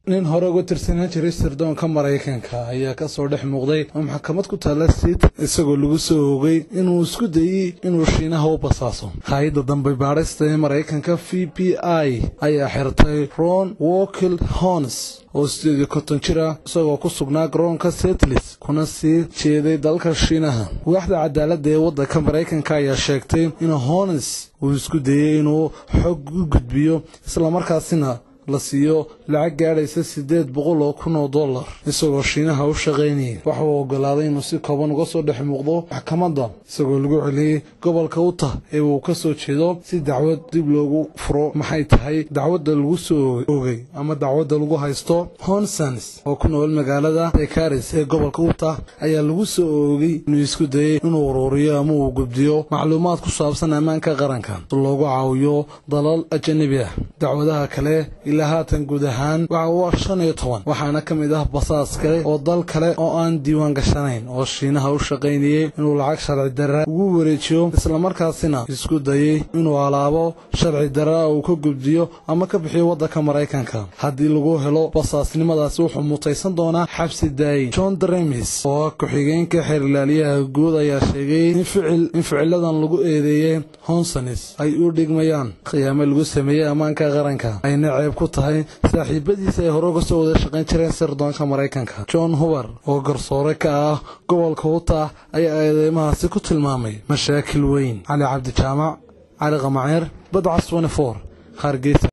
nin hore uga tirsanaan jiray sirdoonka maraykanka ayaa kasoo dhex muuqday oo maxkamad ku taalla sit isagoo lagu soo oogay inuu isku dayey inuu shiinaha u basaaso hay-adda dambe baadhista ee maraykanka v b i ayaa xirtay ron wokil hons oo sideed iyo konton jir ah isagoo ku sugnaa garoonka setlis kuna sii jeeday dalka shiinaha waaxda cadaaladda ee waddanka maraykanka ayaa sheegtay in hones uu isku dayey inuu xog u gudbiyo islamarkaasina la siiyo lacag gaadhaysa siddeed boqol oo kun oo dollar isagoo shiinaha u shaqaynayay waxa uu oggolaaday inuu si kooban uga soo dhex muuqdo maxkamadda isagoo lagu celiyey gobolka utah ee uu ka soo jeedo si dacwad dib loogu furo maxay tahay dacwadda lagu soo oogay ama dacwadda lagu haysto honsons oo ku nool magaalada dekaris ee gobolka utah ayaa lagu soo oogay inuu isku dayey inuu uruuriyo ama uu gudbiyo macluumaad ku saabsan ammaanka qaranka si loogu caawiyo dalal ajanabi ah dacwadaha kale ilaa haatan guud ahaan waxa uu shan iyo toban waxaana ka mid ah basaas kale oo dal kale oo aan diiwaan gashanayn oo shiinaha u shaqaynayey inuu lacag sharci darra ugu wareejiyo islamarkaasina isku dayey inuu alaabo sharci darra uu ka gudbiyo ama ka bixiyo waddanka maraykanka haddii lagu helo basaasnimadaasi wuxuu mutaysan doonaa xabsi daayin john dremis oo ah ku-xigeenka xeerilaaliyaha guud ayaa sheegay in ficiladan lagu eedeeyey honsonis ay u dhigmayaan khiyaamo lagu sameeyey ammaanka qaranka ayna ceeb ku tahay saaxiibadiisa ay hore uga soo wada shaqayn jireen sirdoonka maraykanka john huber oo garsoore ka ah gobolka utah ayaa eedeymahaasi ku tilmaamay mashaakil weyn cali cabdijaamac cali qamaceer badcas for hargeysa